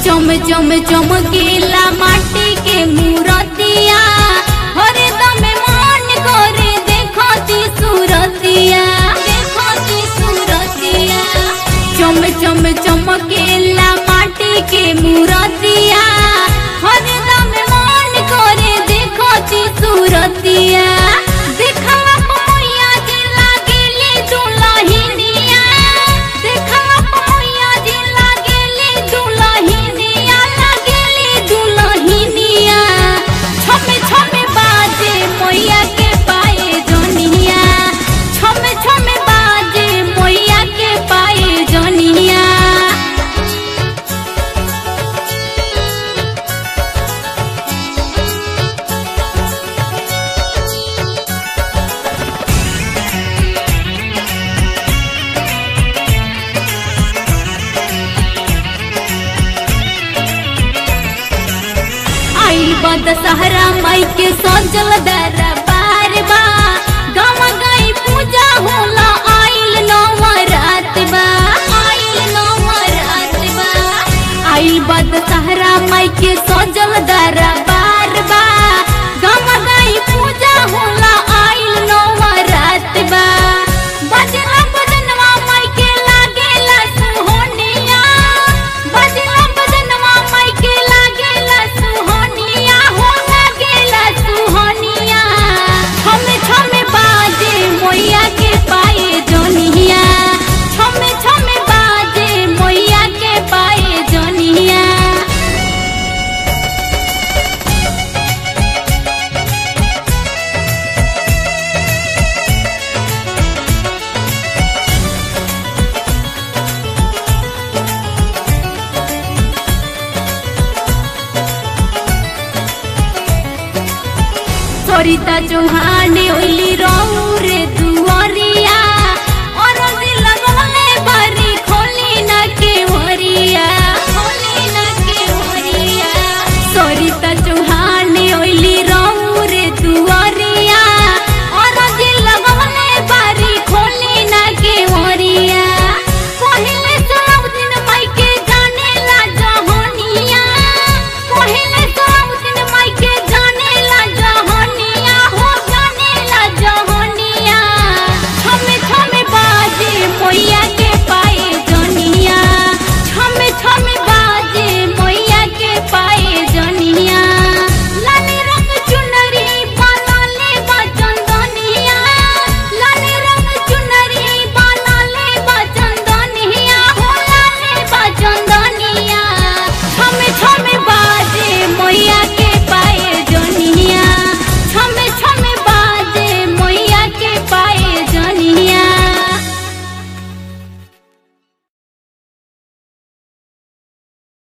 चम चम चमकीला माटी के मूरतिया हरदम मन करे देखती सूरतिया देखती सूरतिया चम चम चमकीला माटी के मूरतिया हरदम मन करे देखती सूरतिया देखला पमैया जे लागेली दुलहिनिया देखला पमैया जे लागेली दुलहिनिया लागेली दुलहिनिया छमे छमे बाजे मैया के पाए जनिया छमे छमे बाजे मैया के पाए जनिया आई बद सहरा माई के सजल दरबार बा गाँव गई पूजा होला आइल नवरात बा आइल नवरात बा आई बद सहरा माई के सजल दरबार बा गाँव गई पूजा होला आइल नवरात बा बजला बजनवा माई के लागेला सुहोनिया बजला बजनवा माई के लागेला सुहोनिया हो लागेला सुहोनिया छमे छमे बाजे मैया के पाए जनिया छमे छमे बाजे मैया के पाए जनिया सरिता चौहान ओइली रौ